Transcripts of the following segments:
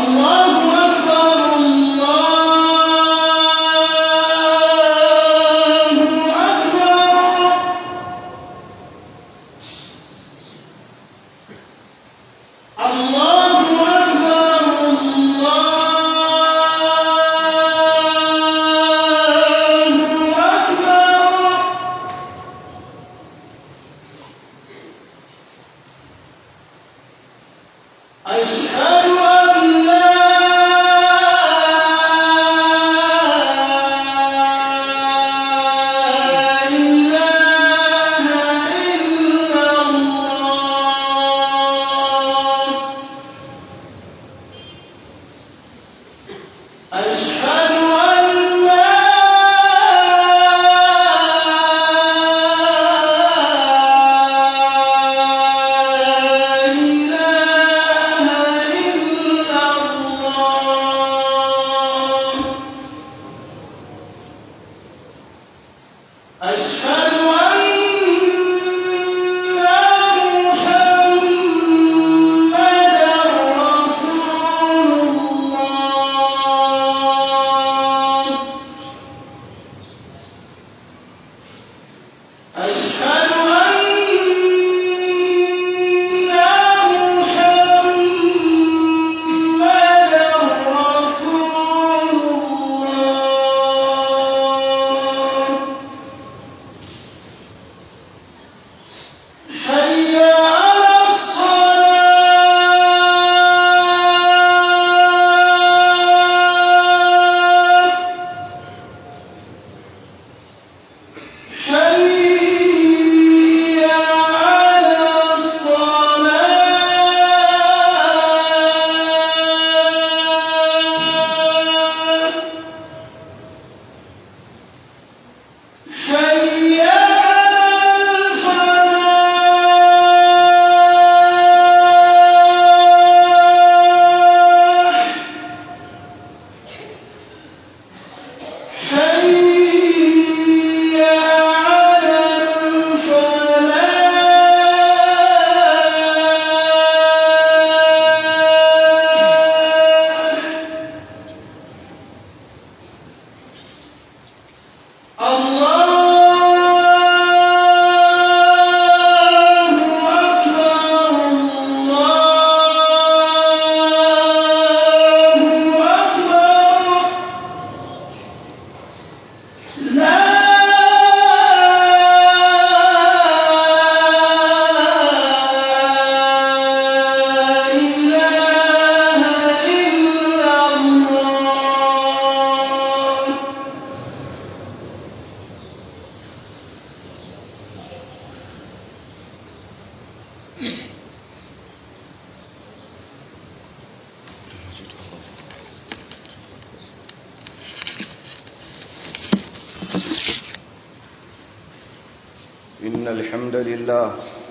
إن الحمد لله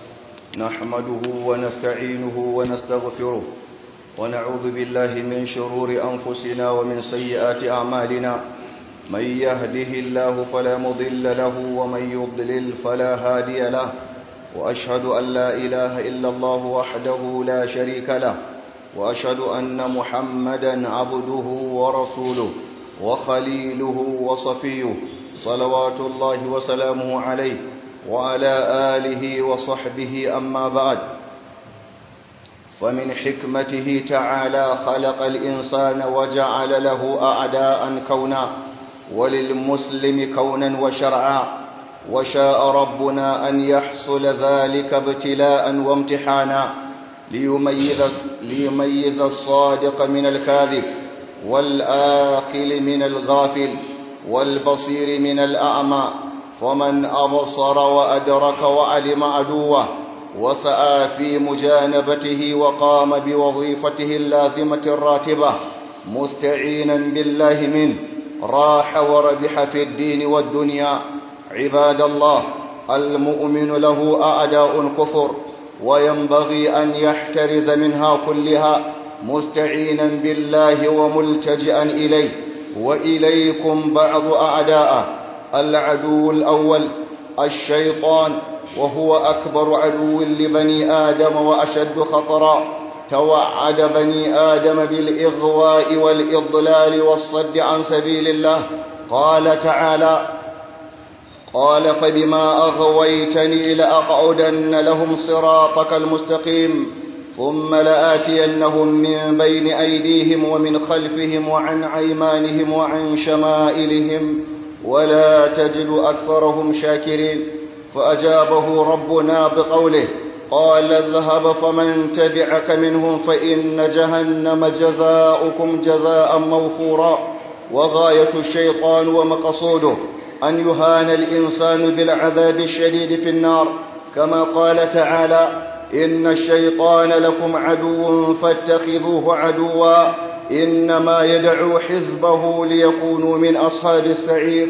نحمده ونستعينه ونستغفره ونعوذ بالله من شرور أنفسنا ومن سيئات أعمالنا من يهده الله فلا مضل له ومن يضلل فلا هادي له وأشهد أن لا إله إلا الله وحده لا شريك له وأشهد أن محمدا عبده ورسوله وخليله وصفيه صلوات الله وسلامه عليه وعلى آله وصحبه أما بعد فمن حكمته تعالى خلق الإنسان وجعل له أعداء كونا وللمسلم كونا وشرعا وشاء ربنا أن يحصل ذلك ابتلاء وامتحانا ليميز, ليميز الصادق من الكاذب والآقل من الغافل والبصير من الأعمى فمن أبصر وأدرك وعلم عدوه وسعى في مجانبته وقام بوظيفته اللازمة الراتبة مستعينا بالله منه راح وربح في الدين والدنيا عباد الله المؤمن له أعداء كفر وينبغي أن يحترز منها كلها مستعينا بالله وملتجئا إليه وإليكم بعض أعداءه العدو الأول الشيطان وهو أكبر عدو لبني آدم وأشد خطرا توعد بني آدم بالإغواء والإضلال والصد عن سبيل الله قال تعالى قال فبما أغويتني لأقعدن لهم صراطك المستقيم ثم لآتينهم من بين أيديهم ومن خلفهم وعن أيمانهم وعن شمائلهم ولا تجد أكثرهم شاكرين فأجابه ربنا بقوله قال اذهب فمن تبعك منهم فإن جهنم جزاؤكم جزاء موفورا وغاية الشيطان ومقصوده أن يهان الإنسان بالعذاب الشديد في النار كما قال تعالى إن الشيطان لكم عدو فاتخذوه عدوا إنما يدعو حزبه ليكونوا من أصحاب السعير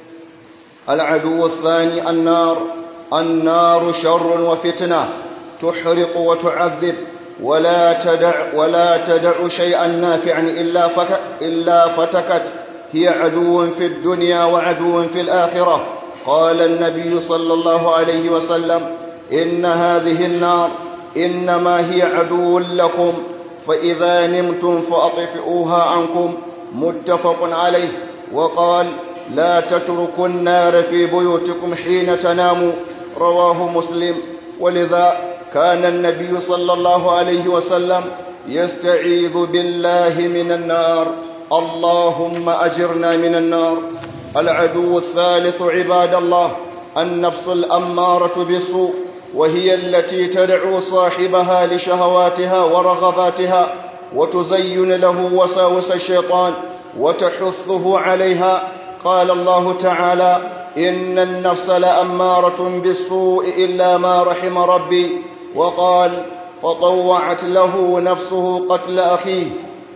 العدو الثاني النار النار شر وفتنة تحرق وتعذب ولا تدع ولا تدع شيئا نافعا إلا فك إلا فتكت هي عدو في الدنيا وعدو في الآخرة قال النبي صلى الله عليه وسلم إن هذه النار إنما هي عدو لكم فإذا نمتم فأطفئوها عنكم متفق عليه وقال لا تتركوا النار في بيوتكم حين تناموا رواه مسلم ولذا كان النبي صلى الله عليه وسلم يستعيذ بالله من النار اللهم أجرنا من النار العدو الثالث عباد الله النفس الأمارة بالسوء وهي التي تدعو صاحبها لشهواتها ورغباتها وتزين له وساوس الشيطان وتحثه عليها قال الله تعالى إن النفس لأمارة بالسوء إلا ما رحم ربي وقال فطوعت له نفسه قتل أخيه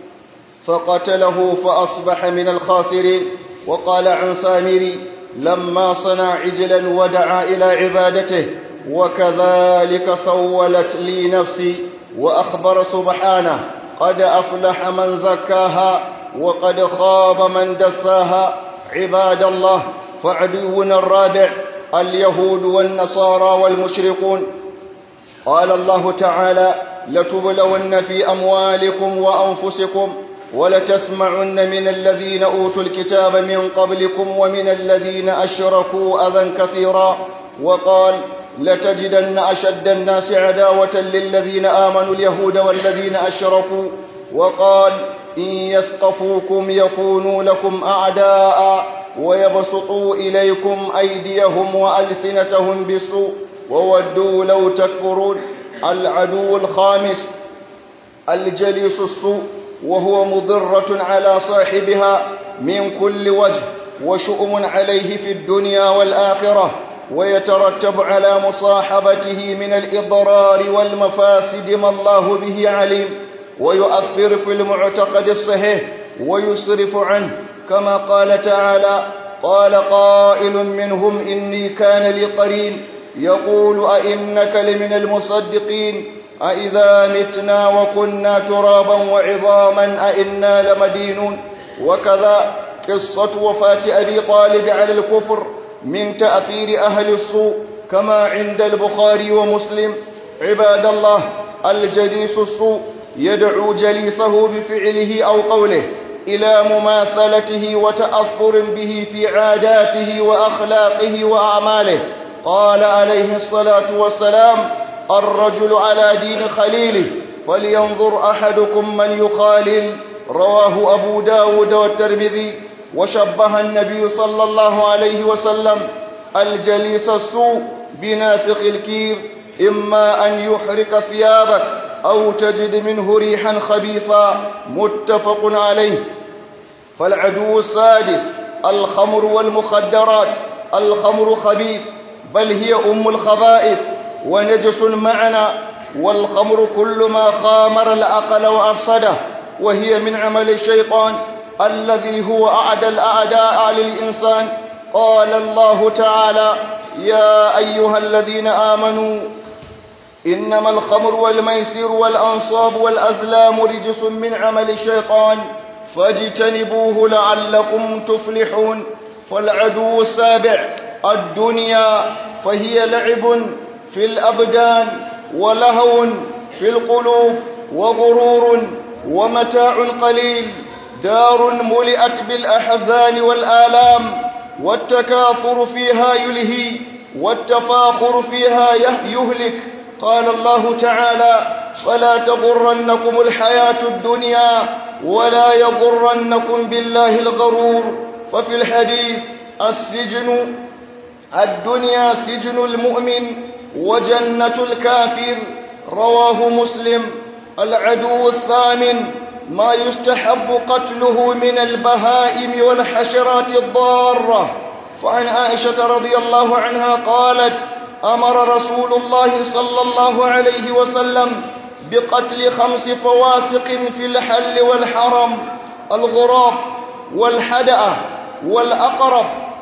فقتله فأصبح من الخاسرين وقال عن سامري لما صنع عجلا ودعا إلى عبادته وكذلك سولت لي نفسي وأخبر سبحانه قد أفلح من زكاها وقد خاب من دساها عباد الله فعدونا الرابع اليهود والنصارى والمشركون قال الله تعالى لتبلون في أموالكم وأنفسكم ولتسمعن من الذين أوتوا الكتاب من قبلكم ومن الذين أشركوا أذى كثيرا وقال لتجدن أشد الناس عداوة للذين آمنوا اليهود والذين أشركوا وقال إن يثقفوكم يكونوا لكم أعداء ويبسطوا إليكم أيديهم وألسنتهم بالسوء وودوا لو تكفرون العدو الخامس الجليس السوء وهو مضرة على صاحبها من كل وجه وشؤم عليه في الدنيا والآخرة ويترتب على مصاحبته من الإضرار والمفاسد ما الله به عليم ويؤثر في المعتقد الصحيح ويصرف عنه كما قال تعالى قال قائل منهم إني كان لي قرين يقول أئنك لمن المصدقين أئذا متنا وكنا ترابا وعظاما أئنا لمدينون وكذا قصة وفاة أبي طالب على الكفر من تأثير أهل السوء كما عند البخاري ومسلم عباد الله الجليس السوء يدعو جليسه بفعله أو قوله إلى مماثلته وتأثر به في عاداته وأخلاقه وأعماله قال عليه الصلاة والسلام الرجل على دين خليله فلينظر أحدكم من يخالل رواه أبو داود والترمذي وشبه النبي صلى الله عليه وسلم الجليس السوء بنافق الكير إما أن يحرق ثيابك أو تجد منه ريحا خبيثا متفق عليه فالعدو السادس الخمر والمخدرات الخمر خبيث بل هي أم الخبائث ونجس معنا والخمر كل ما خامر العقل وأفسده وهي من عمل الشيطان الذي هو أعدى الأعداء للإنسان قال الله تعالى يا أيها الذين آمنوا إنما الخمر والميسر والأنصاب والأزلام رجس من عمل الشيطان فاجتنبوه لعلكم تفلحون فالعدو السابع الدنيا فهي لعب في الأبدان ولهو في القلوب وغرور ومتاع قليل دار ملئت بالأحزان والآلام والتكاثر فيها يلهي والتفاخر فيها يهلك قال الله تعالى فلا تغرنكم الحياة الدنيا ولا يغرنكم بالله الغرور ففي الحديث السجن الدنيا سجن المؤمن وجنة الكافر رواه مسلم العدو الثامن ما يستحب قتله من البهائم والحشرات الضارة فعن عائشة رضي الله عنها قالت أمر رسول الله صلى الله عليه وسلم بقتل خمس فواسق في الحل والحرم الغراب والحدأة والأقرب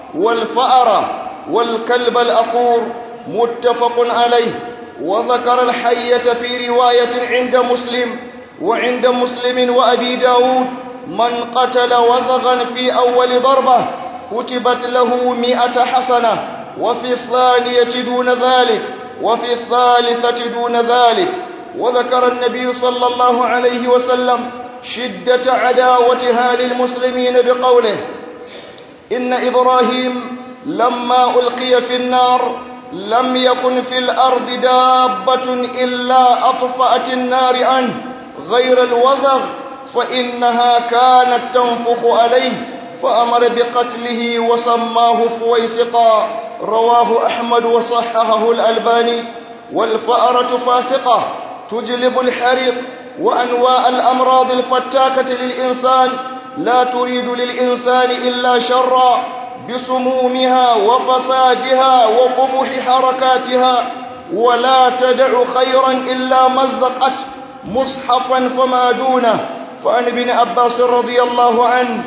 والفأرة والكلب الأقور متفق عليه وذكر الحية في رواية عند مسلم وعند مسلم وأبي داود من قتل وزغا في أول ضربة كتبت له مئة حسنة وفي الثانية دون ذلك وفي الثالثة دون ذلك وذكر النبي صلى الله عليه وسلم شدة عداوتها للمسلمين بقوله إن إبراهيم لما ألقي في النار لم يكن في الأرض دابة إلا أطفأت النار عنه غير الوزغ فإنها كانت تنفخ عليه فأمر بقتله وسماه فويسقا رواه أحمد وصححه الألباني والفأرة فاسقة تجلب الحريق وأنواع الأمراض الفتاكة للإنسان لا تريد للإنسان إلا شرا بسمومها وفسادها وقبح حركاتها ولا تدع خيرا إلا مزقت مصحفا فما دونه فعن ابن عباس رضي الله عنه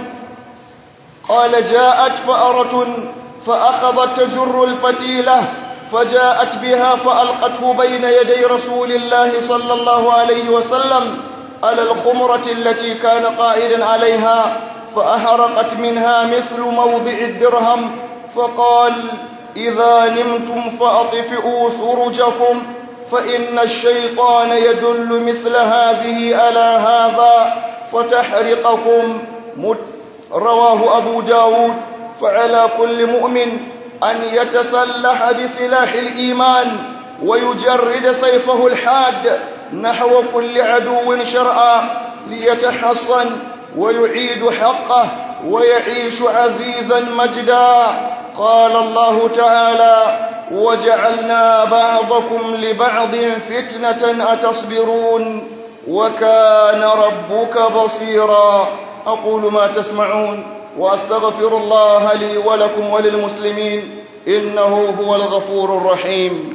قال جاءت فأرة فأخذت تجر الفتيلة فجاءت بها فألقته بين يدي رسول الله صلى الله عليه وسلم على الخمرة التي كان قائدا عليها فأحرقت منها مثل موضع الدرهم فقال إذا نمتم فأطفئوا سرجكم فإن الشيطان يدل مثل هذه على هذا فتحرقكم رواه أبو داود فعلى كل مؤمن أن يتسلح بسلاح الإيمان ويجرد سيفه الحاد نحو كل عدو شرعا ليتحصن ويعيد حقه ويعيش عزيزا مجدا قال الله تعالى وجعلنا بعضكم لبعض فتنة أتصبرون وكان ربك بصيرا أقول ما تسمعون وأستغفر الله لي ولكم وللمسلمين إنه هو الغفور الرحيم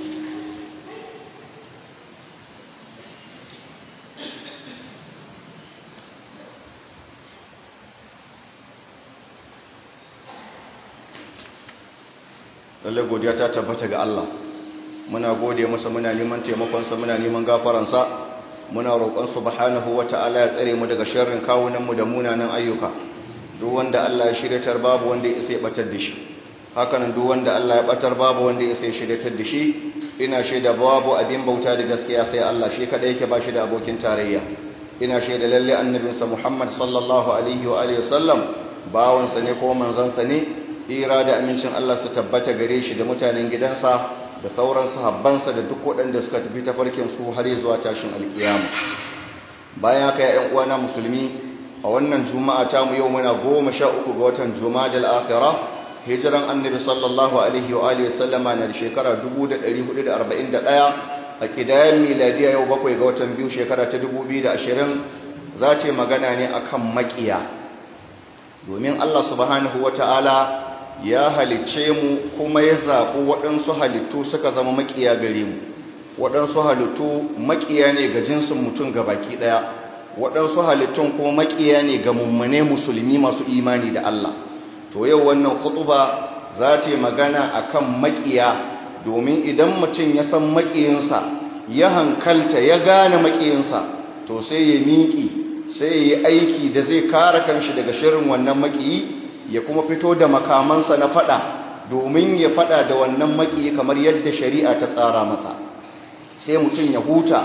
lalle godiya ta tabbata ga Allah muna gode masa muna neman taimakonsa muna neman gafaransa muna roƙon subhanahu wata'ala ya tsare mu daga sharrin kawunanmu da munanan ayyuka duk wanda Allah ya shiryatar babu wanda ya isa ya batar da shi hakanan duk wanda Allah ya batar babu wanda ya isa ya shiryatar da shi ina shaida babu abin bauta da gaskiya sai Allah shi kada yake bashi da abokin tarayya ina shaida lalle annabinsa Muhammad sallallahu alaihi wa alihi wasallam bawansa ne ko manzansa ne tsira da amincin Allah su tabbata gare shi da mutanen gidansa da sauran sahabbansa da duk waɗanda suka tafi tafarkin su har zuwa tashin alkiyama bayan haka ya uwana musulmi a wannan juma'a ta mu yau muna goma sha uku ga watan jumadal akhirah hijiran annabi sallallahu alaihi wa alihi sallama na shekara 1441 a kidayen miladiya yau bakwai ga watan biyu shekara ta 2020 za ta magana ne akan makiya domin Allah subhanahu wata'ala ya halicce mu kuma ya zaɓi waɗansu halittu suka zama makiya gare mu waɗansu halittu makiya ne ga jinsin mutum ga baki ɗaya waɗansu halittun kuma makiya ne ga mummune musulmi masu imani da Allah to yau wannan khutuba za ta yi magana akan makiya domin idan mutum ya san makiyinsa ya hankalta ya gane makiyinsa to sai ya miƙi sai ya yi aiki da zai kare kanshi daga shirin wannan makiyi ya kuma fito da makamansa na fada domin ya fada da wannan makiyi kamar yadda shari'a ta tsara masa sai mutum ya huta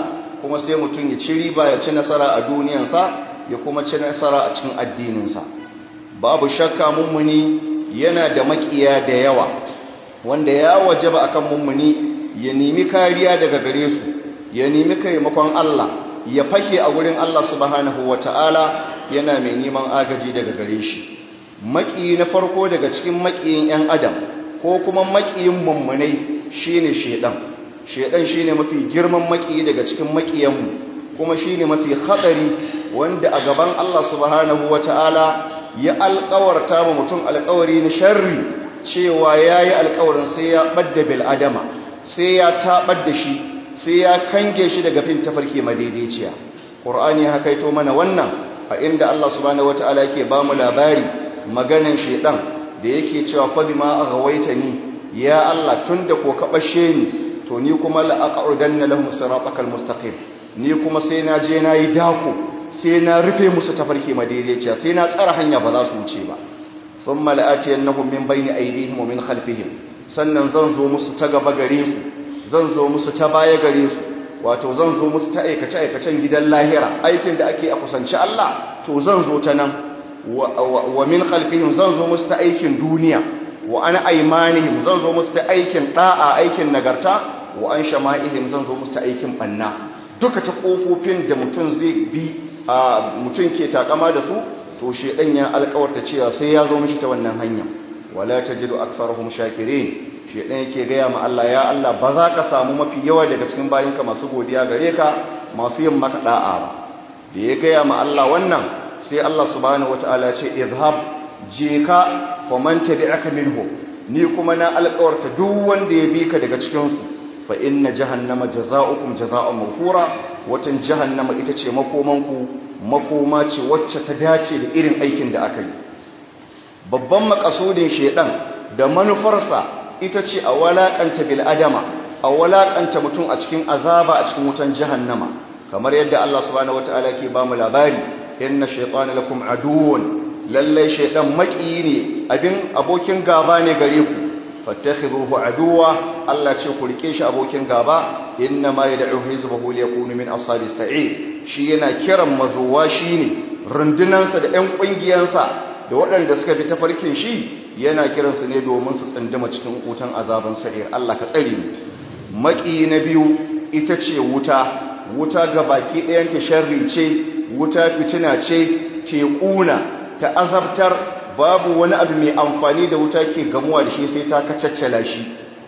kuma sai mutum ya ci riba ya ci nasara a duniyansa ya kuma ci nasara a cikin addininsa babu shakka mummuni yana da makiya da yawa wanda ya wajaba akan mummuni ya nemi kariya daga gare su ya nemi kaimakon Allah ya fake a wurin Allah subhanahu wata'ala yana mai neman agaji daga gare shi maki na farko daga cikin makiyin 'yan adam ko kuma makiyin mummunai shine shedan shedan shine mafi girman maki daga cikin makiyanmu kuma shine mafi hatsari wanda a gaban Allah subhanahu wata'ala ya alƙawarta wa mutum alƙawari na sharri cewa yayi alƙawarin sai ya badda bil adama sai ya tabar da shi sai ya kange shi daga fin tafarki madaidaiciya qur'ani ya kaito mana wannan a inda Allah subhanahu wata'ala yake ba mu labari maganan shedan da yake cewa fa bima aghawaitani ya Allah tunda ko ka bashe ni to ni kuma la'aqudanna lahum siratakal mustaqim ni kuma sai na je na yi dako sai na rufe musu tafarki madaidaiciya sai na tsara hanya ba za su wuce ba thumma la'atiyannahum min bayni aydihim wa min khalfihim sannan zan zo musu ta gaba gare su zan zo musu ta baya gare su wato zan zo musu ta aikace aikacen gidan lahira aikin da ake a kusanci Allah to zan zo ta nan wa min khalfihim zan zo musu ta aikin duniya wa an aimanihim zan zo musu ta aikin da'a aikin nagarta wa an shama'ihim zan zo musu ta aikin banna duka ta kofofin da mutum zai bi mutum ke takama da su to shedan ya alƙawarta cewa sai ya zo mishi ta wannan hanya wala tajidu aktharuhum shakirin shedan yake gaya ma Allah ya Allah ba za ka samu mafi yawa daga cikin bayinka masu godiya gare ka masu yin maka da'a ba da ya gaya ma Allah wannan sai Allah subhanahu wataala ce izhab je ka faman tabi'aka minhu ni kuma na alƙawarta duk wanda ya bi ka daga cikin su fa inna jahannama jazaa'ukum jazaa'un mawfura watan jahannama ita ce makomanku makoma ce wacce ta dace da irin aikin da aka yi babban makasudin shedan da manufarsa ita ce a walakanta bil adama a walakanta mutum a cikin azaba a cikin wutan jahannama kamar yadda Allah subhanahu wataala ke ba mu labari inna shaytana lakum aduwwun lallai shaytan maki ne abin abokin gaba ne gare ku fattakhidhuhu aduwa Allah ce ku rike shi abokin gaba inna ma yad'u hizbahu liyakunu min ashabis sa'ir shi yana kiran mazuwa shine rundunansa da ƴan ƙungiyansa da waɗanda suka bi tafarkin shi yana kiransu ne domin su tsindima cikin wutan azaban sa'ir Allah ka tsare mu maki na biyu ita ce wuta wuta ga baki ɗayan ta sharri ce wuta fitina ce teƙuna ta azabtar babu wani abu mai amfani da wuta ke gamuwa da shi sai ta kacaccala shi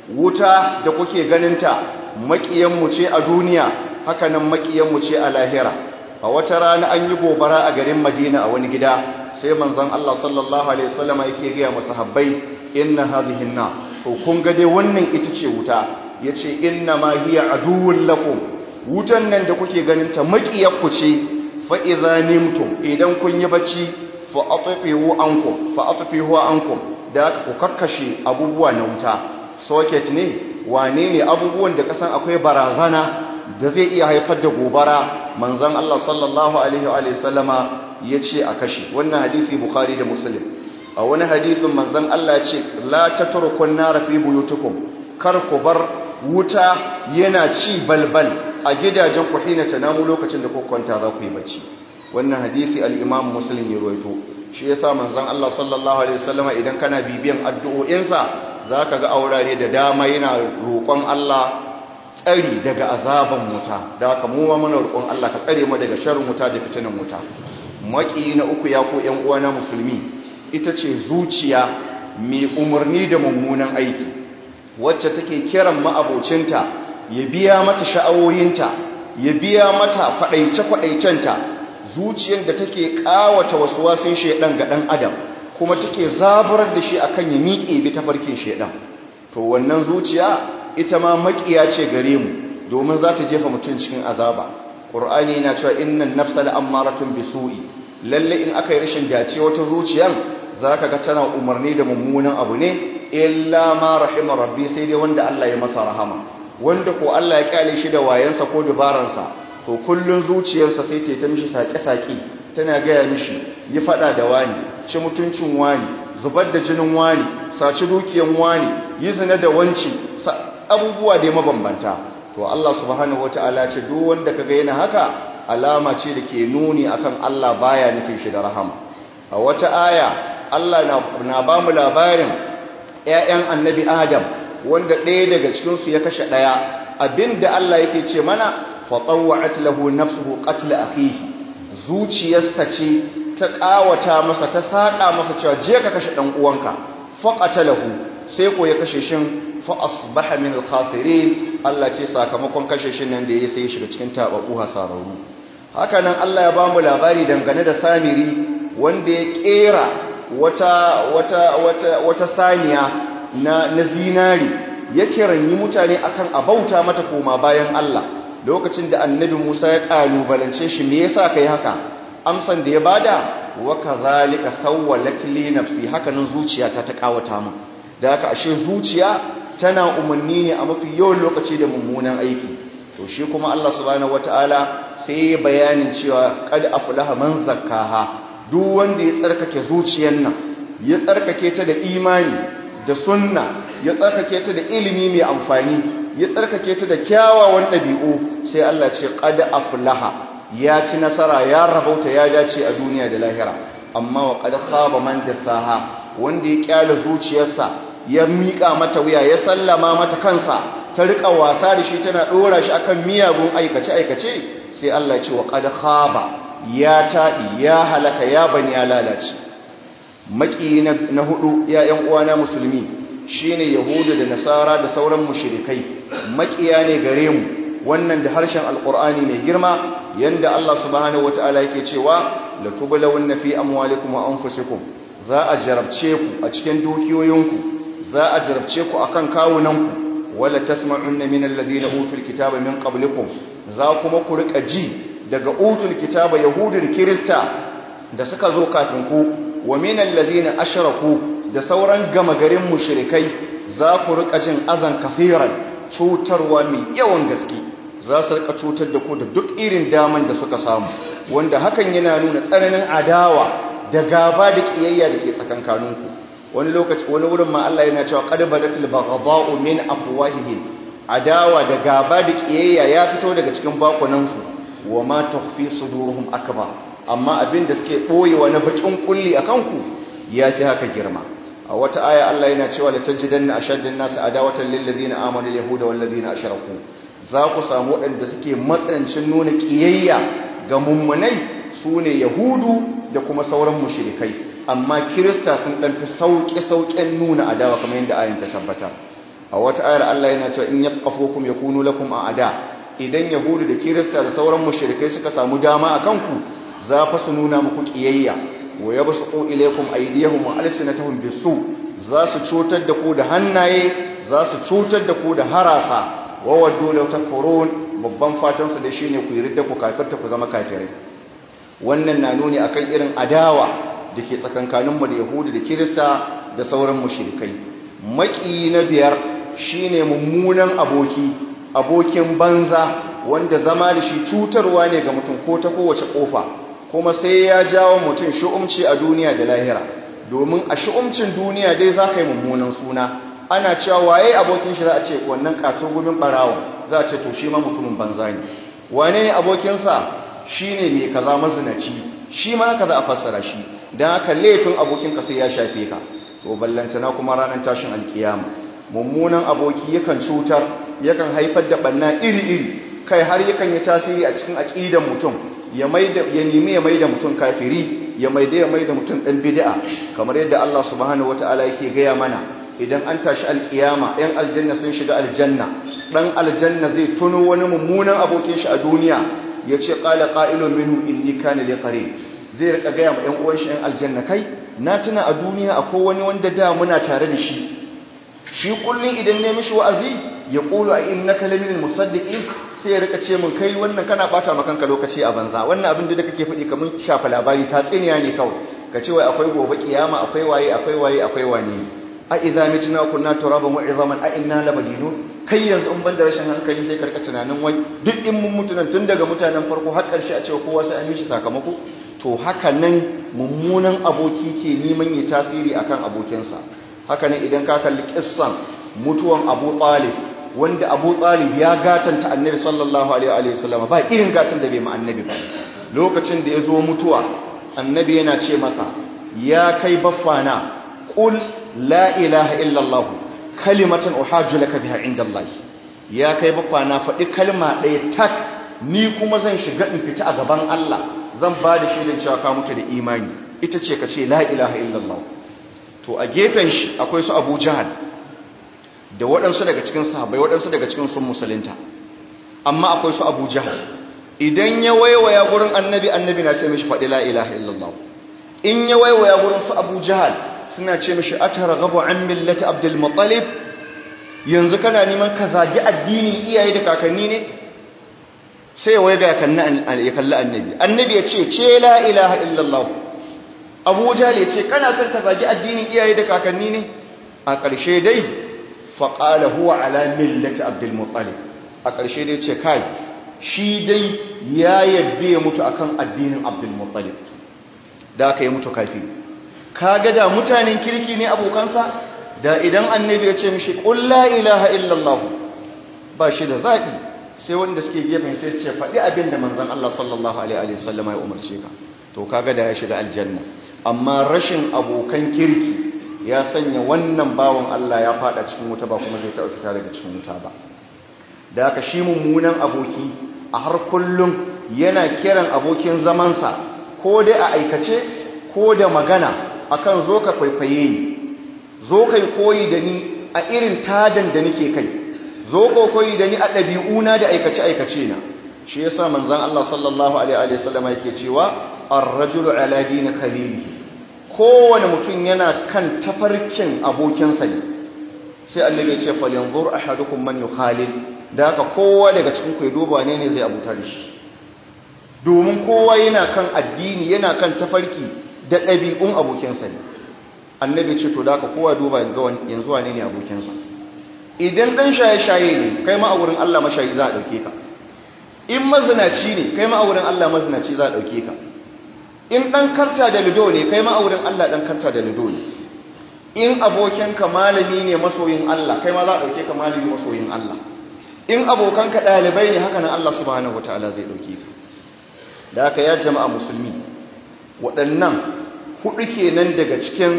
wuta da kuke ganinta maƙiyanmu ce a duniya hakanan maƙiyanmu ce a lahira a wata rana an yi gobara a garin madina a wani gida sai manzon Allah sallallahu alaihi wasallam yake ga masahabbai inna hadhihi na to kun ga dai wannan ita ce wuta yace inna ma hiya aduwwun lakum wutan nan da kuke ganinta maƙiyarku ce fa idza nimtum idan kun yi bacci fa atfihu ankum fa atfihu ankum da ku kakkashe abubuwa na wuta socket ne wane ne abubuwan da kasan akwai barazana da zai iya haifar da gobara manzon Allah sallallahu alaihi wa sallama yace a kashe wannan hadisi bukhari da muslim a wani hadisin manzon Allah yace la tatrukun nar fi buyutikum kar ku bar wuta yana ci balbal a gidajen ku hina tanamu lokacin da ku kwanta za ku yi bacci wannan hadisi al-imam muslim ya rawaito shi yasa manzon Allah sallallahu alaihi wasallama idan kana bibiyan addu'o'insa zaka ga aurare da dama yana roƙon Allah tsari daga azaban wuta da haka mu ma muna roƙon Allah ka tsare mu daga sharrin wuta da fitinan wuta maki na uku ya ko ƴan uwana musulmi ita ce zuciya mai umarni da mummunan aiki wacce take kiran ma'abocinta ya biya mata sha'awoyinta ya biya mata kwaɗaice-kwaɗaicenta zuciyar da take ƙawata wasu wasun shaidan ga ɗan adam kuma take zaburar da shi akan ya miƙe bi ta farkin shaidan to wannan zuciya ita ma maƙiya ce gare mu domin za ta jefa mutum cikin azaba ƙur'ani yana cewa innan nafsa la'ammaratun bisu'i lalle in aka yi rashin dace wata zuciyar za ka ga tana umarni da mummunan abu ne illa ma rahima rabbi sai dai wanda Allah ya masa rahama wanda ko Allah ya kyale shi da wayansa ko dubaransa to kullun zuciyarsa sai ta yi ta mishi saƙe-saƙe tana gaya mishi yi faɗa da wani ci mutuncin wani zubar da jinin wani saci dukiyan wani yi zina da wanci abubuwa da mabambanta to Allah subhanahu wata'ala ce duk wanda kaga yana haka alama ce da ke nuni akan Allah baya nufin shi da rahama a wata aya Allah na ba mu labarin ƴaƴan annabi Adam wanda ɗaya daga cikin su ya kashe ɗaya abinda Allah yake ce mana fa tawwa'at lahu nafsuhu qatl akhihi zuciyarsa ce ta ƙawata masa ta saƙa masa cewa je ka kashe ɗan uwanka faqatalahu sai ko ya kashe shin fa asbaha min al-khasirin Allah ce sakamakon kashe shin nan da yayi sai ya shiga cikin tababu hasararru haka nan Allah ya bamu labari dangane da Samiri wanda ya kera wata wata wata wata saniya na na zinari ya kiranyi mutane akan abauta mata koma bayan Allah lokacin da annabi Musa ya kalubalance shi me yasa kai haka amsan da ya bada wa kadhalika sawwalat li nafsi haka nan zuciyata ta kawata min da haka ashe zuciya tana umarni ne a mafi yawan lokaci da mummunan aiki to shi kuma Allah subhanahu wataala sai ya bayanin cewa qad aflaha man zakkaha duk wanda ya tsarkake zuciyar nan ya tsarkake ta da imani da sunna ya tsarkake ta da ilimi mai amfani ya tsarkake ta da kyawawan ɗabi'u sai Allah ce qad aflaha ya ci nasara ya rabauta ya dace a duniya da lahira amma wa qad khaba man dasaha wanda ya kyale zuciyarsa ya miƙa mata wuya ya sallama mata kansa ta riƙa wasa da shi tana ɗora shi akan miyagun aikace-aikace sai Allah ce wa qad khaba ya taɗi ya halaka ya bani ya lalace maki na hudu ya ƴan uwana musulmi shine yahudu da nasara da sauran mushrikai makiya ne gare mu wannan da harshen alqur'ani mai girma yanda Allah subhanahu wataala yake cewa la tublawunna fi amwalikum wa anfusikum za a jarabce ku a cikin dukiyoyinku za a jarabce ku akan kawunanku wala tasma'unna min alladhina utul kitaba min qablikum za kuma ku rika ji daga utul kitaba yahudu da kirista da suka zo kafin ku wa min alladhina ashraku da sauran gama garin mushrikai za ku rika jin azan kafiran cutarwa mai yawan gaske za su rika cutar da ku da duk irin daman da suka samu wanda hakan yana nuna tsananin adawa da gaba da kiyayya da ke tsakankaninku wani lokaci wani wurin ma Allah yana cewa qad badatil baghdha'u min afwahihim adawa da gaba da kiyayya ya fito daga cikin bakunansu wa ma tukhfi suduruhum akbar amma abin da suke boyewa na bakin kulli akan ku yafi haka girma a wata aya Allah yana cewa la tajidanna ashaddan nas adawatan lil ladina amanu al yahuda wal ladina ashraku za ku samu waɗanda suke matsanancin nuna kiyayya ga mummunai sune yahudu da kuma sauran mushrikai amma kirista sun dan fi sauƙi sauƙen nuna adawa kamar yadda ayin ta tabbata a wata ayar Allah yana cewa in yafqafukum yakunu lakum a'da idan yahudu da kirista da sauran mushrikai suka samu dama akan ku za fa su nuna muku kiyayya wa yabsuqu ilaykum aydiyahum wa alsinatahum bisu za su cutar da ku da hannaye za su cutar da ku da harasa wa waddu law takfurun babban fatan su da shine ku yi ridda ku kafirta ku zama kafirai wannan na nuni akan irin adawa da ke tsakankaninmu da yahudu da kirista da sauran mushrikai maki na biyar shine mummunan aboki abokin banza wanda zama da shi cutarwa ne ga mutum ko ta kowace kofa kuma sai ya jawo mutum shu'umci a duniya da lahira domin a shu'umcin duniya dai za ka yi mummunan suna ana cewa waye abokin shi za a ce wannan katon gumin barawa za a ce to shi ma mutumin banza ne wane ne abokinsa shi ne mai kaza mazinaci shi ma haka za a fassara shi don haka laifin abokinka sai ya shafe ka to ballantana kuma ranar tashin alkiyama mummunan aboki yakan cutar yakan haifar da banna iri-iri kai har yakan yi tasiri a cikin aƙidan mutum ya nemi ya maida mutum kafiri ya maida ya maida mutum ɗan bid'a kamar yadda Allah subhanahu wataala yake gaya mana idan an tashi alkiyama ɗan aljanna sun shiga aljanna ɗan aljanna zai tuno wani mummunan abokin shi a duniya ya ce ƙala ƙa'ilun minhu inni kana li qarin zai rika gaya ma ‘yan uwan shi ‘yan aljanna kai na tuna a duniya akwai wani wanda da muna tare da shi shi kullum idan ne mishi wa'azi ya ƙulu a in na kalamin musaddiƙin sai ya rika ce min kai wannan kana ɓata makanka lokaci a banza wannan abin da kake faɗi kamar shafa labari ta tsiniya ne kawai ka ce wai akwai gobe kiyama akwai waye akwai waye akwai wane a idza mitna kunna turaban wa izaman a inna labadinun kai yanzu in banda rashin hankali sai karka tunanin wai duk in mun mutunan tun daga mutanen farko har karshe a cewa kowa sai an mishi sakamako to haka nan mummunan aboki ke neman yi tasiri akan abokinsa haka nan idan ka kalli kissan mutuwan Abu Talib wanda abu talib ya gatanta annabi sallallahu alaihi wasallam ba irin gatan da bai ma annabi ba lokacin da ya zo mutuwa annabi yana ce masa ya kai baffana qul la ilaha illallah kalimatan uhajju laka biha indallahi ya kai baffana faɗi kalma ɗaya tak ni kuma zan shiga in fita a gaban Allah zan ba da shaidan cewa ka mutu da imani ita ce ka ce la ilaha illallah to a gefen shi akwai su abu jahal da waɗansu daga cikin sahabbai waɗansu daga cikin sun musulunta amma akwai su abu jahal idan ya waiwaya gurin annabi annabi na ce mishi faɗi la ilaha illallah in ya waiwaya gurin su abu jahal suna ce mishi atara gabu an millati abdul muttalib yanzu kana neman ka zagi addinin iyaye da kakanni ne sai ya waiga ya kalli annabi annabi ya ce ce la ilaha illallah abu jahal ya ce kana son ka zagi addinin iyaye da kakanni ne a ƙarshe dai faƙala huwa ala millati abdul muttalib a ƙarshe dai ce kai shi dai ya yadda ya mutu akan addinin abdul muttalib da aka yi mutu kafi kaga da mutanen kirki ne abokansa da idan annabi ya ce mishi qul la ilaha illallah ba shi da zaɓi sai wanda suke gefen sai su ce faɗi abin da manzon Allah sallallahu alaihi wasallam ya umarce ka to kaga da ya shiga aljanna amma rashin abokan kirki ya sanya wannan bawan Allah ya fada cikin wuta ba kuma zai taɓa fita daga cikin wuta ba da aka shi mummunan aboki a har kullum yana kiran abokin zamansa ko dai a aikace ko da magana akan zo ka kwaikwaye ni zo kai koyi da ni a irin tadan da nake kai zo ko koyi da ni a ɗabi'una da aikace aikace na shi yasa manzon Allah sallallahu alaihi wa sallam yake cewa ar-rajulu ala dini khalilihi kowane mutum yana kan tafarkin abokinsa ne sai annabi ya ce falyanzur ahadukum man yukhalil da haka kowa daga cikin ku ya duba ne ne zai abuta da shi domin kowa yana kan addini yana kan tafarki da ɗabi'un abokinsa ne annabi ce to da haka kowa duba ga yanzu wane ne abokinsa idan dan shaye-shaye ne kai ma a wurin Allah mashayi za a dauke ka in mazinaci ne kai ma a wurin Allah mazinaci za a dauke ka in ɗan karta da lido ne kai ma'aurin Allah ɗan karta da lido ne in abokinka malami ne masoyin Allah kai ma za a ɗauke ka malami masoyin Allah in abokanka ɗalibai ne haka nan Allah subhanahu wata'ala zai ɗauke ka da haka ya jama'a musulmi waɗannan huɗu kenan daga cikin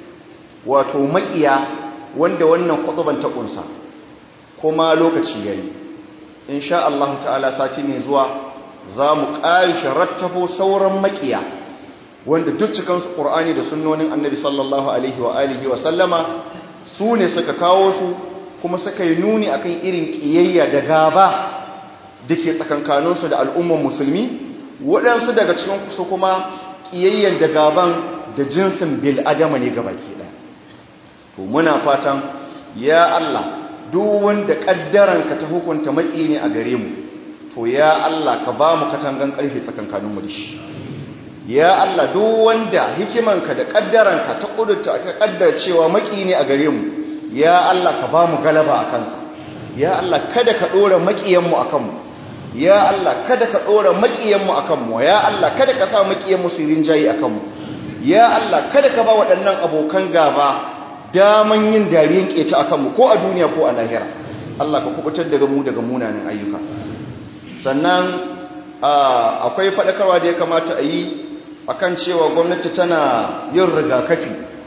wato maƙiya wanda wannan kwaɗuban ta ƙunsa kuma lokaci ya yi in sha Allah ta'ala sati mai zuwa za mu ƙarishe rattafo sauran maƙiya wanda duk cikinsu ƙur'ani da sunnonin annabi sallallahu alaihi wa alihi wa sallama su ne suka kawo su kuma suka yi nuni akan irin ƙiyayya da gaba da ke tsakankaninsu da al'umman musulmi waɗansu daga cikin su kuma ƙiyayyan da gaban da jinsin bil adama ne gaba ke ɗaya to muna fatan ya Allah duk wanda ƙaddaranka ta hukunta maƙi ne a gare mu to ya Allah ka ba mu katangan ƙarfi tsakankaninmu da shi ya Allah duk wanda hikimanka da ƙaddaranka ta ƙudurta ta ƙaddar cewa maƙi ne a gare mu ya Allah ka ba mu galaba a kansa ya Allah kada ka ɗora maƙiyanmu a kanmu ya Allah kada ka ɗora maƙiyanmu a kanmu ya Allah kada ka sa maƙiyanmu su rinjayi a kanmu ya Allah kada ka ba waɗannan abokan gaba daman yin dariyan ƙeta a kanmu ko a duniya ko a lahira Allah ka kubutar daga mu daga munanan ayyuka sannan akwai faɗakarwa da ya kamata a yi akan cewa gwamnati tana yin rigakafi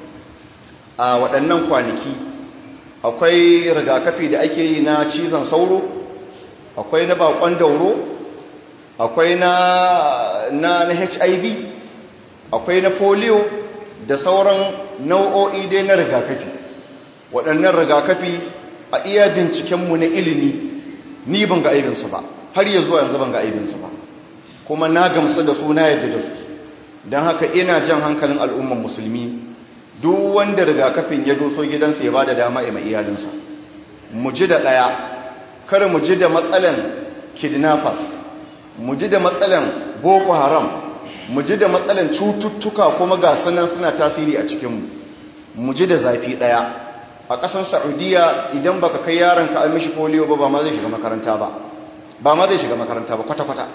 a waɗannan kwanaki akwai rigakafi da ake yi na cizon sauro akwai na bakon dauro akwai na na, na hiv akwai na polio da sauran nau'o'i dai na rigakafi waɗannan rigakafi a iya bincikenmu na ilimi ni ban ga aibinsu ba har ya zuwa yanzu ban ga aibinsu ba kuma na gamsu da su na yadda da su don haka ina jan hankalin al'umman musulmi duk wanda rigakafin ya doso gidansa ya ba da dama ya mai iyalinsa mu ji da ɗaya kar mu ji da matsalan kidnappers mu ji da matsalan boko haram mu ji da matsalan cututtuka kuma ga sunan suna tasiri a cikinmu mu ji da zafi ɗaya a ƙasar saudiya idan baka kai yaronka an mishi polio ba ba ma zai shiga makaranta ba ba ma zai shiga makaranta ba kwata-kwata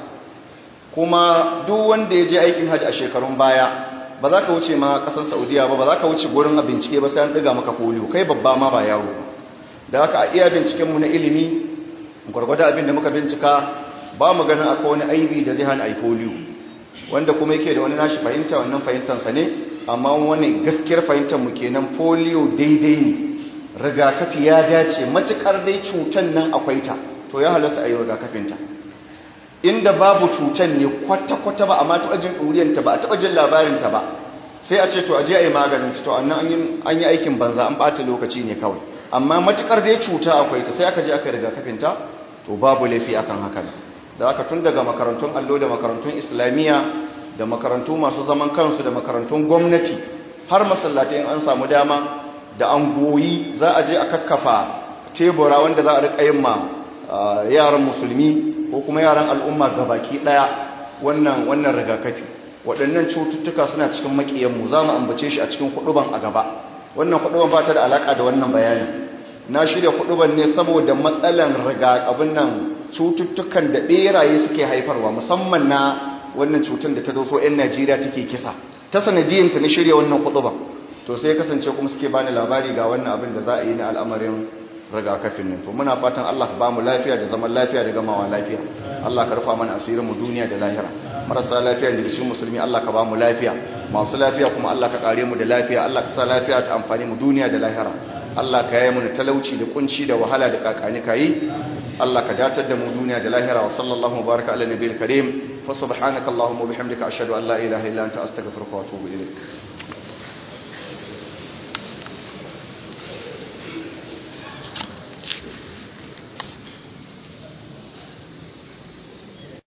kuma duk wanda ya je aikin hajji a shekarun baya ba za ka wuce ma ƙasar saudiya ba ba za ka wuce gurin a bincike ba sai an ɗiga maka polio kai babba ma ba yaro ba da haka a iya bincikenmu na ilimi gwargwada abin da muka bincika ba mu ganin akwai wani aibi da zai hana ai polio wanda kuma yake da wani nashi fahimta wannan fahimtansa ne amma wani gaskiyar fahimtar mu kenan polio daidai ne rigakafi ya dace matukar dai cutan nan akwai ta to ya halasta a yi rigakafinta inda babu cutan ne kwata-kwata ba amma taɓa jin ɗuriyanta ba a taɓa jin labarinta ba sai a ce to a je a yi maganin to annan an yi aikin banza an ɓata lokaci ne kawai amma matukar dai cuta akwai ta sai aka je aka yi rigakafinta to babu laifi akan haka da aka tun daga makarantun allo da makarantun islamiyya da makarantu masu zaman kansu da makarantun gwamnati har masallatai in an samu dama da an goyi za a je a kakkafa tebura wanda za a riƙa yin ma yaran musulmi ko kuma yaran al'umma gabaki ɗaya wannan wannan rigakafi waɗannan cututtuka suna cikin maƙiyanmu za mu ambace shi a cikin huɗuban a gaba wannan huɗuban ba ta da alaƙa da wannan bayanin na shirya huɗuban ne saboda matsalan rigakafin nan cututtukan da ɓeraye suke haifarwa musamman na wannan cutar da ta doso 'yan najeriya take kisa ta sanadiyanta na shirya wannan huɗuban to sai kasance kuma suke bani labari ga wannan abin da za a yi na al'amarin rigakafin nan to muna fatan Allah ka bamu lafiya da zaman lafiya da gamawa lafiya Allah ka rufa mana asirin mu duniya da lahira marasa lafiya da cikin musulmi Allah ka bamu lafiya masu lafiya kuma Allah ka kare mu da lafiya Allah ka sa lafiya ta amfani mu duniya da lahira Allah ka yaye mu da talauci da kunci da wahala da kakani kai Allah ka datar da mu duniya da lahira wa sallallahu baraka ala nabiyil karim fa subhanakallahumma wa bihamdika ashhadu an la ilaha illa anta astaghfiruka wa atubu ilaik